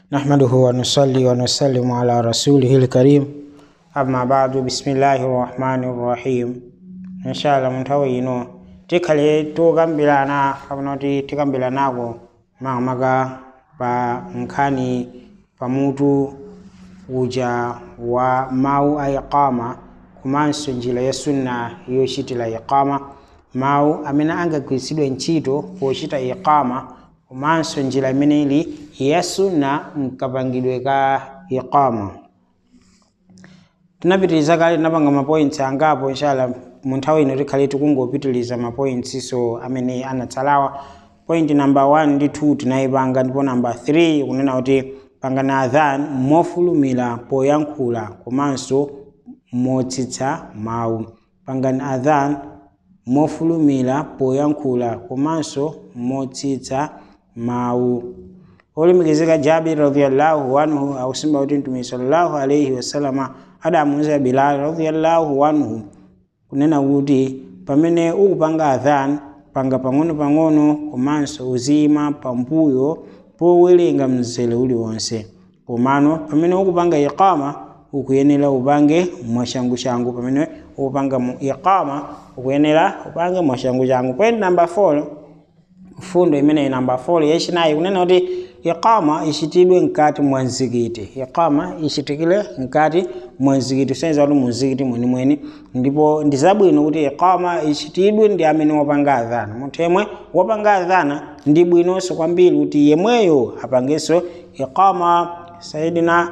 نحمده ونصلي ونسلم على رسوله الكريم أما بعد بسم الله الرحمن الرحيم إن شاء الله mnthawi ino tikhale tukambirana kapena kuti tikambiranako makamaka pa nkhani pamutu uja wa mawu a iqama komanso njira ya sunna yochitira iqama mawu amene angagwiritsidwe ntchito pochita iqama komanso njira imene ili ya sunna mkapangidwe ka iqama tinapitiriza kale tinapanga mapoints angapo inshallah mu nthawi ino tikhale tikungopitiriza mapoints so amene anatsalawa point number 1 ndi 2 tinayipanga ndipo number 3 kunena kuti pangani adhan mofulumira poyankhula komanso motsitsa mawu pangani adhan mofulumira poyankhula komanso motsitsa mawu olemekezeka jabir radhiyallahu anhu akusimba kuti mtume sallallahu alaihi wasalama adamuuza bilal radhiyallahu anhu kunena kuti pamene ukupanga adhan panga pang'ono-pang'ono komanso uzima pambuyo powerenga mzere uliwonse komano pamene ukupanga iqama ukuyenera upange mwashangu-shangu pamene ukupanga mu iqama ukuyenera upange mwashangu-shangu point number 4 fundo imeneyi namba 4 yachinayi kunena kuti iqama ichitidwe mkati mwa mzikiti iqama ichitikire mkati mwa mzikiti kusonyeza kuti muzikiti mwenimweni ndipo ndi zabwino kuti iqama ichitidwe ndi amene wapanga adhana munthu yemwe wapanga adhana ndi bwinonso kwambiri kuti yemweyo apangenso iqama sayidina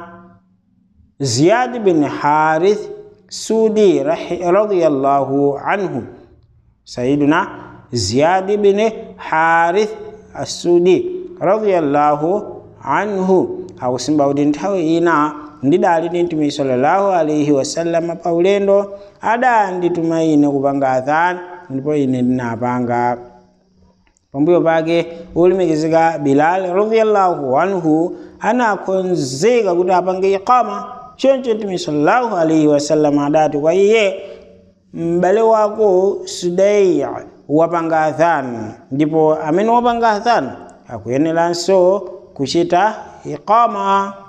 ziyad bin harith sudi radiyallahu anhu sayidina ziyad bin harith asudi radiyallahu anhu akusimba kuti nthawi ina ndidali ndi mtume sallallahu alaihi wasallama pa ulendo adandituma ine kupanga adhan ndipo ine ndinapanga pambuyo pake ulemekezeka bilal radiyallahu anhu anakonzeka kuti apange iqama choncho mtume sallallahu alaihi wasallama adati kwa iye m'bale wako sudai wapanga adhan ndipo amene wapanga adhan akuyeneranso kuchita iqama